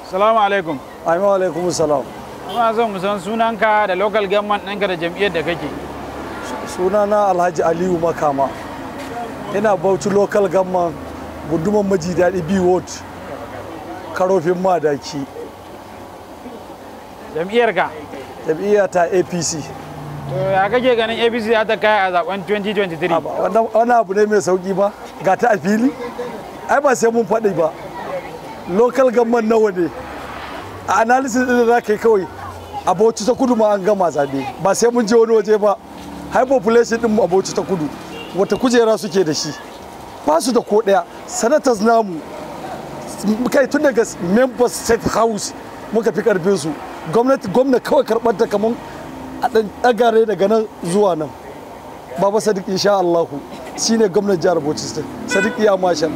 Salamu alaikum. Amin alaikum salam. Muna son mu san sunanka da local government ɗinka da jam'iyyar da kake. Sunana Alhaji Aliyu Makama. Ina Bauchi local government gunduman maji daɗi B ward. Karofin madaki. Jam'iyyar ka. Jam'iyya ta APC. To ya kake ganin APC za ta kai a zaben 2023? Aba, wannan- Wani abu ne mai sauki ba ga ta a fili? Ai ba sai mun faɗi ba. Local government nawa ne? A analysis ɗin da za ka yi kawai a Bauchi ta kudu ma an gama zaɓe ba sai mun je wani waje ba. High population ɗin mu a Bauchi ta kudu wata kujera suke da shi. Ba su da ko ɗaya. Senators namu kai tun daga members state house muka fi karfin su gwamnati gwamna kawai karɓar ta kamar a ɗan ɗagare daga nan zuwa nan baba sadiq insha allahu shine gwamnan jihar bauchi state sadiq iya mashal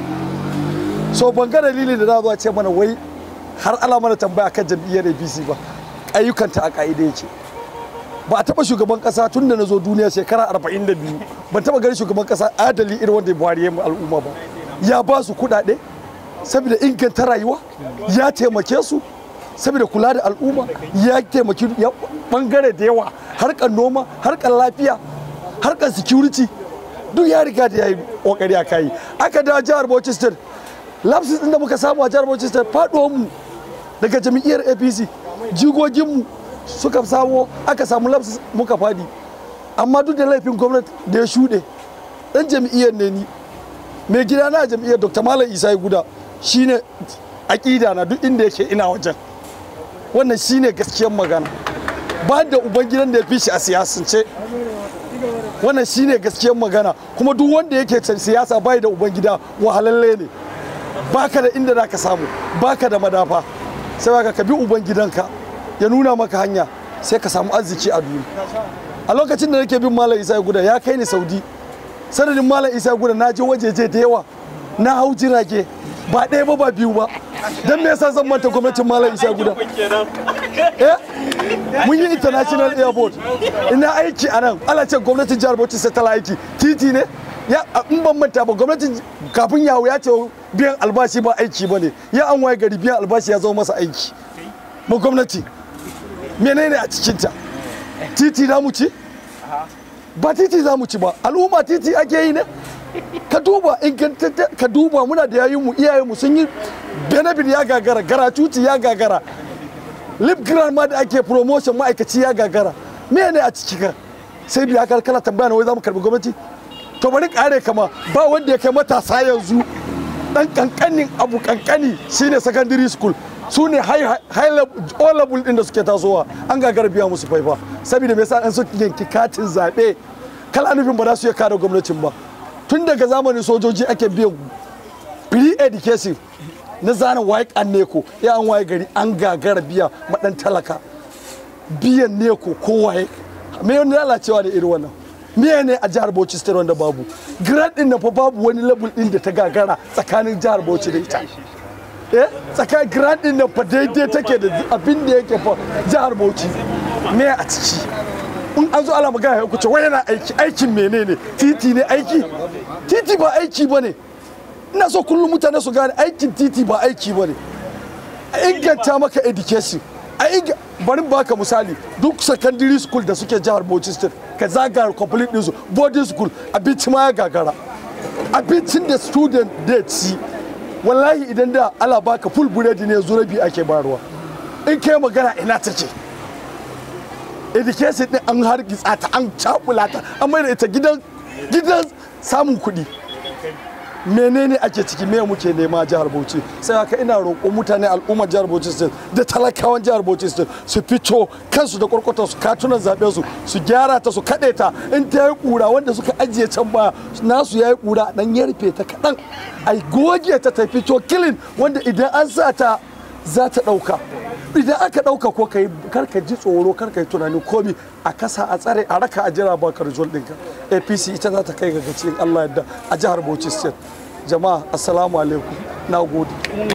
so ban ga dalili da na zuwa ce mana wai har ala mana tambaya kan jam'iyyar apc ba ayyukanta a ka'ida yake ba a taɓa shugaban ƙasa tun da na zo duniya shekara 42 ban taɓa ganin shugaban ƙasa adali irin wanda buhari ya mu al'umma ba ya ba su kuɗaɗe saboda inganta rayuwa ya taimake su saboda kula da al'umma ya taimaki ya bangare da yawa harkar noma harkar lafiya harkar security duk ya riga da ya yi kokari a kayi aka da jihar Bauchi State lapses din da muka samu a jihar Bauchi State faduwar mu daga jami'iyar APC jigogin mu suka samu aka samu lapses muka fadi amma duk da laifin gwamnati da ya shuɗe dan jami'iyar ne ni mai gida na jam'iyyar dr malam isa guda shine aƙida na duk inda yake ina wajen wannan shine gaskiyar magana ba da ubangidan da ya fi shi a siyasance wannan shine gaskiyar magana kuma duk wanda yake can siyasa bai da ubangida wahalalle ne baka da inda za ka samu baka da madafa sai baka ka bi ubangidanka ya nuna maka hanya sai ka samu arziki a duniya a lokacin da nake bin malam isa guda ya kai ni saudi sanadin malam isa guda na je wajeje da yawa na hau jirage ba ɗaya ba ba biyu ba don me yasa zan manta gwamnatin malam isa guda eh mun yi international airport ina aiki a nan ala ce gwamnatin jihar bauchi sai ta aiki titi ne ya in ban manta ba gwamnatin kafin yawo ya ce biyan albashi ba aiki ba ne ya an waye gari biyan albashi ya zama masa aiki ma gwamnati menene a cikinta titi za mu ci ba titi za mu ci ba al'umma titi ake yi ne ka duba ingantacce ka duba muna da yayinmu iyayenmu sun yi benefit ya gagara garatuti ya gagara lip grand ma da ake promotion ma'aikaci ya gagara me ne a ciki ka sai biya ka kala tambaya na wai za mu karbi gwamnati to bari kare kama ba wanda ya kai matasa yanzu dan kankanin abu kankani shine secondary school su ne high level all level din da suke tasowa an gagara biya musu faifa saboda me yasa an su yanki katin zabe kala nufin ba za su iya kare gwamnatin ba tun daga zamanin sojoji ake biyan free education na zanen waye an neko ya an waye gari an gagara biya madan talaka biyan neko ko waye me wani lalacewa da irin wannan me ne a jihar Bauchi state wanda babu grad din na fa babu wani level din da ta gagara tsakanin jihar Bauchi da ita eh tsakanin grad din na fa daidai take da abin da yake fa jihar Bauchi me a ciki in an zo ala magana ya kuce wai yana aiki aikin menene titi ne aiki titi ba aiki bane ina so kullum mutane su gane aikin titi ba aiki bane a inganta maka education a inga bari baka misali duk secondary school da suke jihar Bauchi state ka zaga complete din su boarding school abinci ma ya gagara abincin da student da ci wallahi idan da ala baka full buredi ne zurabi ake bayarwa in kai magana ina take education din an hargitsa ta an cakula ta an mai da ita gidan gidan samun kuɗi menene ake ciki me muke nema jihar Bauchi sai haka ina roƙo mutane al'ummar jihar Bauchi state da talakawan jihar Bauchi state su fito kansu da kwarkwatar su katunan zaɓe su su gyara ta su kaɗe ta in ta yi ƙura wanda suka ajiye can baya nasu ya yi ƙura dan ya rufe ta kaɗan a goge ta ta fito kilin wanda idan an sa ta za ta ɗauka idan aka ɗauka ko kai karka ji tsoro karka yi tunani komi a kasa a tsare a raka a jira baka rijol ɗinka apc ita za ta kai ga gaci Allah yadda a jihar bauchi state jama'a assalamu alaikum na gode